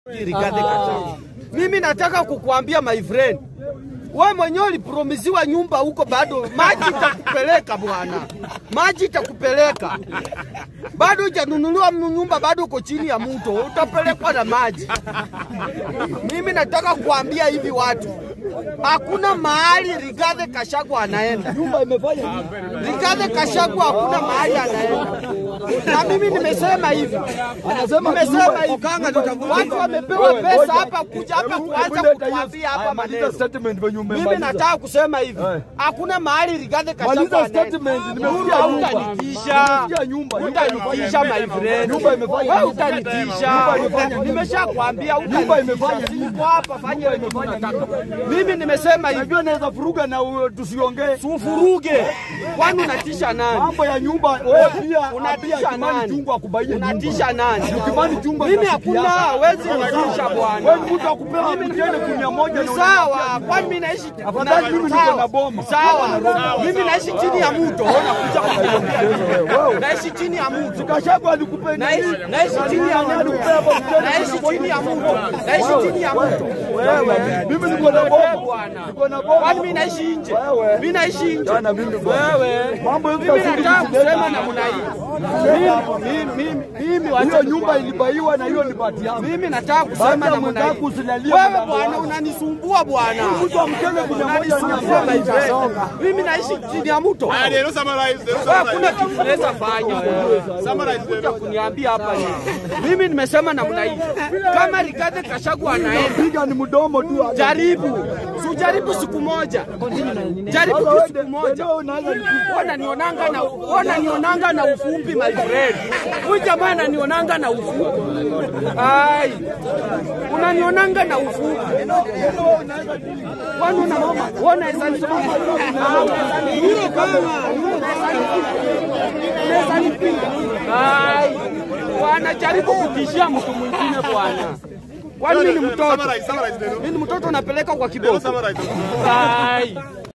Rigathi Gachagua. Mimi nataka kukuambia my friend, we mwenyewe ulipromisiwa nyumba huko, bado maji itakupeleka bwana, maji itakupeleka bado hujanunuliwa nyumba, bado uko chini ya mto, utapelekwa na maji. Mimi nataka kuambia hivi watu, hakuna mahali Rigathi Gachagua anaenda. Nyumba imefanya nini? Rigathi Gachagua hakuna mahali anaenda, na mimi nimesema hivi, Anasema nimesema hivi, watu wamepewa pesa hapa kuja hapa kuanza kutuambia hapa Maliza maneno. statement venye Mimi umemaliza. nataka kusema hivi, Eh. hakuna mahali Rigathi Gachagua Maliza anaenda. statement, nimesikia Nyumba nyumba. utanitisha, Nimesikia nyumba, nyumba utanitisha my friend, Nyumba imefanya wewe nini? utanitisha, Nyumba imefanya nini? nimeshakwambia Nyumba imefanya utanitisha. nini? Siko hapa, fanya wewe kitu unataka. Mimi nimesema hivi, Najua naweza furuga na u- tusiongee tufuruge, kwani unatisha nani? mambo ya nyumba. Wewe pia Unatisha pia Kimani nani? Chungwa akubaie nyumba. Unatisha nani? Kimani Chungwa Mimi rafiki hakuna, yako. hawezi nitisha bwana. Wewe ni mtu akupewa mtende kunia moja Ni na sawa, kwani mimi naishi Afadhali mimi niko Sawa. na boma. Sawa, mimi naishi chini ya mto, unakuja kuniambia Wewe. naishi chini ya mto. Gachagua alikupa Naishi nini? naishi chini ya mto. Naishi chini ya mto. Naishi chini ya mto. Wewe, mimi niko na boma. Bwana. Niko na boma. Kwani mimi naishi nje? Wewe. Mimi naishi nje. Jana mimi bwana. Wewe. Mambo yote Mimi yazidi nataka kutendeka. kusema namna hii. Mimi mimi mimi wacha Hiyo nyumba ilibaiwa na hiyo ni bahati yangu. mimi nataka kusema Baada ya namna mwenzako hii. usilalie Wewe mlango bwana wako. unanisumbua bwana. Mtu amkele kunia moja Unanisumbua my friend. ni Mimi naishi chini ya mto. Haya, ndio summarize, ndio Wewe summarize. hakuna kitu unaweza fanya wewe. Summarize, Kuja kuniambia hapa nini? Mimi nimesema namna hii. Kama Rigathi Gachagua anaenda piga ni mdomo tu. jaribu, si ujaribu siku moja, jaribu tu siku moja. Wananionanga na wananionanga na ufupi my friend. Huyu jamaa ananionanga na ufupi. Ai, unanionanga na ufupi. Kwani una mama? Unaweza nipiga? Hiyo kama unaweza nipiga? Ai, wanajaribu kutishia mtu mwingine bwana. Kwani mimi ni mtoto? Summarize, summarize, ndio. Mimi ni mtoto napeleka kwa Ndio kiboko. summarize. Ai.